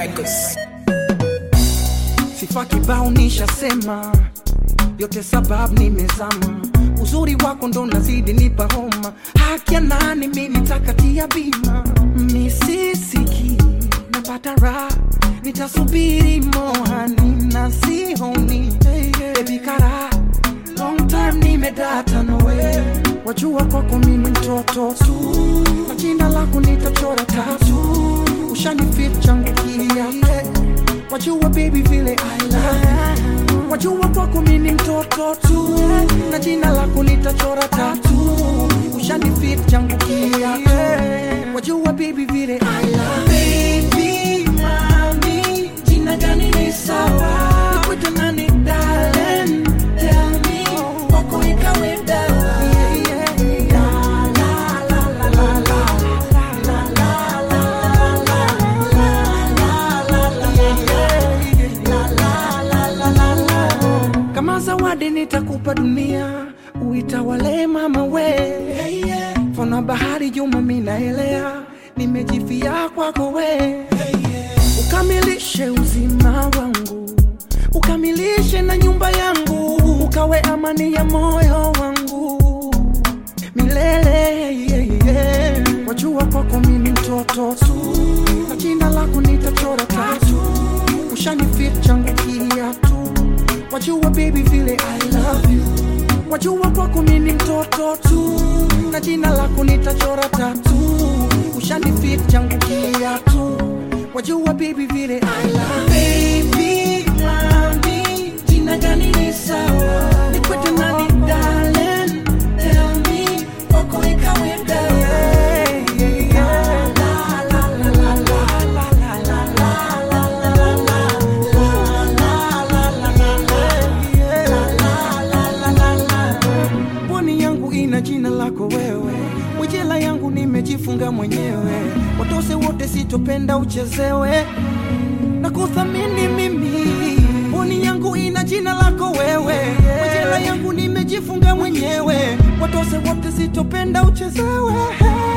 Records. sifa kibao nishasema yote sababu nimezama uzuri wako ndo nazidi nipa homa haki ya nani mi nitakatia bima misisiki napata raha nitasubiri mohani na sihoni ebikara long time nimedata nowe wajua kwako mimi mtoto tu na jina lako nitachora tatu ushanifit changu kia wajua baby vile I love wajua kwako mimi mtoto tu na jina lako nitachora tatu ushanifit changu kia wajua baby vile I love baby mami jina gani ni sawa nikwete nani darling tell me kwako ikawe dawa La, la, la, la, la, la. kama zawadi nitakupa dunia uitawale mama we fana bahari juma minaelea nimejifia kwako we ukamilishe uzima wangu ukamilishe na nyumba yangu ukawe amani ya moyo wangu milele yeah, yeah. wajua kwako mimi mtoto tu na jina lako nitachora tatu ushanifit changu kiatu wajua baby vile I love you wajua kwako mimi mtoto tu na jina lako nitachora tatu ushanifit changu kiatu wajua baby vile I love baby mami jina gani ni sawa nikwete nani darling tell me kwako ikawe dawa La, la, la, la, la, la, la, la, la, la, la, la, pwani yangu ina jina lako wewe mwijela yangu nimejifunga mwenyewe watose wote sitopenda uchezewe na kuthamini mimi pwani yangu ina jina lako wewe mwijela yangu nimejifunga mwenyewe watose wote sitopenda uchezewe